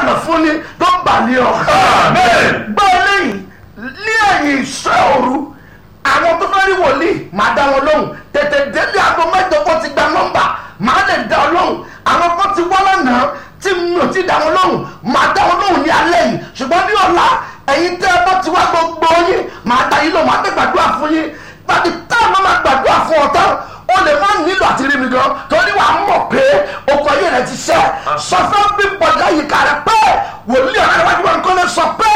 ìlànà fún ni tó balẹ̀ ọ. Amen. gbọ́ eléyìí ní ẹ̀yìn ìṣọ́ òru àwọn tó fẹ́ rí wòlíì máa dá wọn lóhùn tètè délé aago mẹ́jọ kó ti gba nọ́mbà máa lè dá ọ lóhùn àwọn kan ti wá lánàá tí mi ò ti dá wọn lóhùn máa dá wọn lóhùn ní alẹ́ yìí ṣùgbọ́n ní ọ̀la ẹ̀yin tẹ́ ẹ bá ti wá gbogbo yín máa dá yín lóhùn máa tẹ́ gbàdúrà fún yín tàbí táwọn máa máa gbàdúrà fún ọ tán o lè má nílò àti rí mi gan torí wàá mọ̀ pé okò ayé rẹ ti ṣẹ́ sọ fún bí bọ̀dá yìí kà rẹ pé wòlíì ọ̀rẹ́ wájú wọn kọ́lé sọ pé